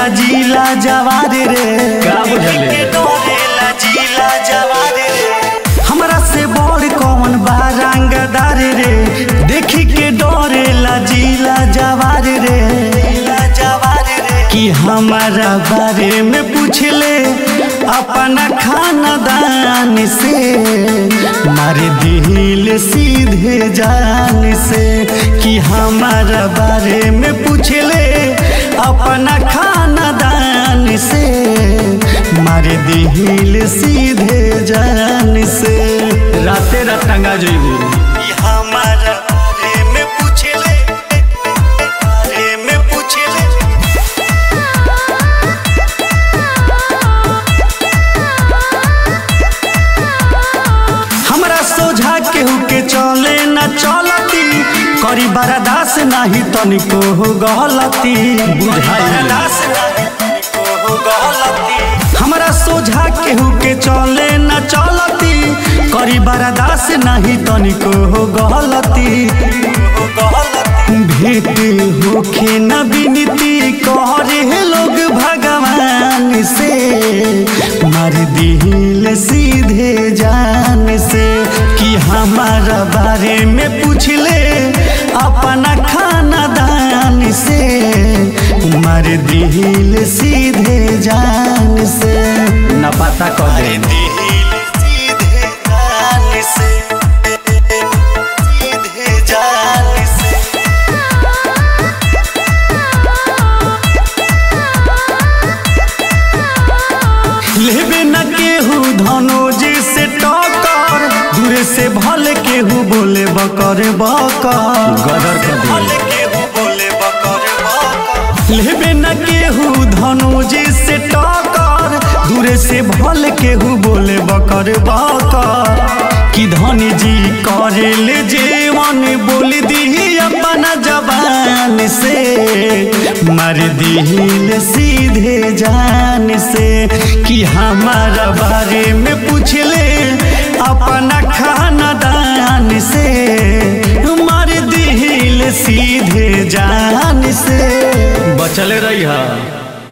जिला जवार रे का बुझले? के डरेला जिला जवार रे हमरा से बड़ कौन बा रंगदार रे देखी के डरेला जिला जवार रे जिला जवार रे कि हमारा बारे में पूछले अपना खानदान से मार दिल सीधे जान से कि हमारा बारे में पूछले अपना खानदान से मार दिल सीधे जान से राते रात टंगा जइबू कि हमारा बारे में पूछले बारे में पूछले हमरा सोझा केहू के चले न चलती करी बरदास नाही तनिको हो गलती बुझाइल। बरदास नाही तनिको हो गलती हमरा सोझा केहू के चले न चलती करी बरदास नाही तनिको हो गलती हो गलती भेंट होखे न बिनती करे लोग भगवान से मार दिल सीधे जान से कि हमारा बारे में पूछले अपना खानदान से मार दिल सीधे जान से न पता कर दे दिल सीधे जान से सीधे जान से लेबे न केहू धनोज से टकर दूरे से भले केहू बोले बकर बकर गदर कर दे। भले केहू बोले बकर बकर लेबे न केहू धनोज से टकर दूरे से भले केहू बोले बकर बकर कि धनी जी करेल जेवन बोल दी अपना जबान से मार दिल सीधे जान से कि हमारा बारे में पूछले अपना खानदान से मार दिल सीधे जान से बचले रही है